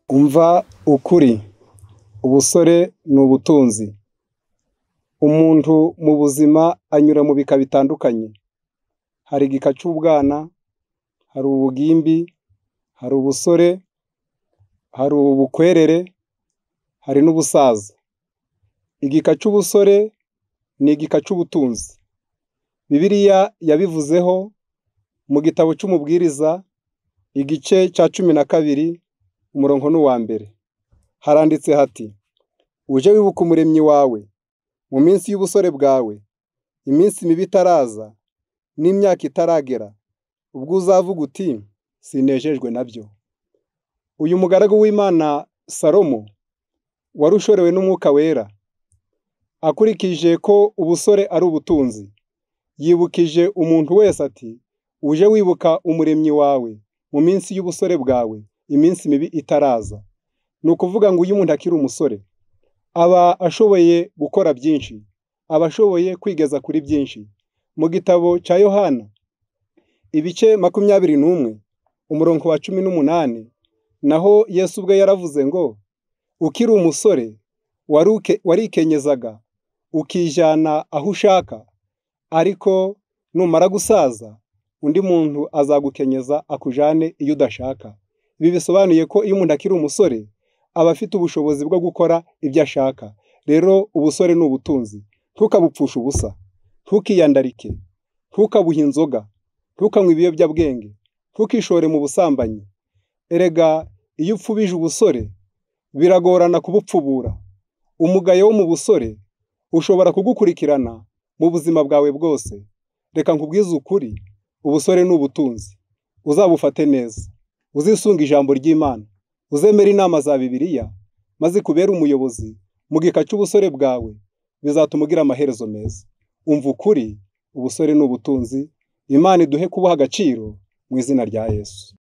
Umva ukuri, ubusore ni ubutunzi. Umuntu mu buzima anyura mu bika bitandukanye. Hari igika cy'ubwana, hari ubugimbi, hari ubusore, hari ubukwerere, hari n'ubusaza. Igika cy'ubusore ni igika cy'ubutunzi. Bibiliya yabivuzeho mu gitabo cy'umubwiriza, igice cya cumi na kabiri, umurongo ni uwa mbere. Haranditse hati: "Ujye wibuka Umuremyi wawe mu minsi y'ubusore bwawe, iminsi mibi itaraza n'imyaka itaragera, ubwo uzavuga uti sinejejwe na byo." Uyu mugaragu w'Imana Salomo wari ushorewe n'Umwuka Wera, akurikije ko ubusore ari ubutunzi, yibukije umuntu wese ati: "Ujye wibuka Umuremyi wawe mu minsi y'ubusore bwawe, iminsi mibi itaraza." Ni ukuvuga ngo iyo umuntu akiri umusore aba ashoboye gukora byinshi, aba ashoboye kwigeza kuri byinshi. Mu gitabo cya Yohana ibice makumyabiri n'umwe, umurongo wa cumi n'umunani, naho Yesu ubwe yaravuze ngo: "Ukiri umusore warikenyeza, ukijyana aho ushaka, ariko numara gusaza, undi muntu azagukenyeza akujyane iyo udashaka." Ibi bisobanuye ko iyo umuntu akiri umusore aba afite ubushobozi bwo gukora ibyo ashaka. Rero ubusore ni ubutunzi, ntukabupfushe ubusa, ntukiyandarike, ntukabuhe inzoga, ntukanywe ibiyobyabwenge, ntukishore mu busambanyi. Erega iyo upfubije ubusore biragorana kubupfubura. Umugayo wo mu busore ushobora kugukurikirana mu buzima bwawe bwose. Reka nkubwize ukuri, ubusore ni ubutunzi, uzabufate neza, uzisunge ijambo ry'Imana, uzemere inama za Bibiliya, maze ikubere umuyobozi mu gika cy'ubusore bwawe, bizatuma ugira amaherezo meza. Umva ukuri, ubusore ni ubutunzi, Imana iduhe kubuha agaciro mu izina rya Yesu.